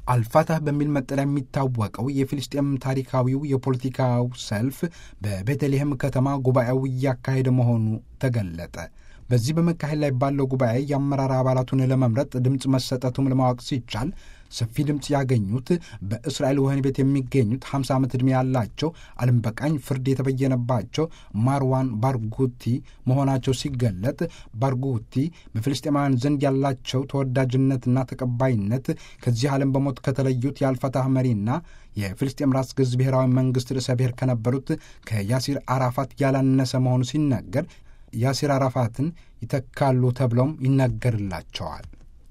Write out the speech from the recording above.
አልፋታህ በሚል መጠሪያ የሚታወቀው የፊልስጤም ታሪካዊው የፖለቲካው ሰልፍ በቤተልሔም ከተማ ጉባኤው እያካሄደ መሆኑ ተገለጠ። በዚህ በመካሄድ ላይ ባለው ጉባኤ የአመራር አባላቱን ለመምረጥ ድምፅ መሰጠቱም ለማወቅ ሲቻል ሰፊ ድምፅ ያገኙት በእስራኤል ወህኒ ቤት የሚገኙት 50 ዓመት ዕድሜ ያላቸው አለም በቃኝ ፍርድ የተበየነባቸው ማርዋን ባርጉቲ መሆናቸው ሲገለጥ ባርጉቲ በፍልስጤማውያን ዘንድ ያላቸው ተወዳጅነትና ተቀባይነት ከዚህ ዓለም በሞት ከተለዩት የአልፈታህ መሪና የፍልስጤም ራስ ገዝ ብሔራዊ መንግሥት ርዕሰ ብሔር ከነበሩት ከያሲር አራፋት ያላነሰ መሆኑ ሲነገር ያሲር አራፋትን ይተካሉ ተብለውም ይነገርላቸዋል።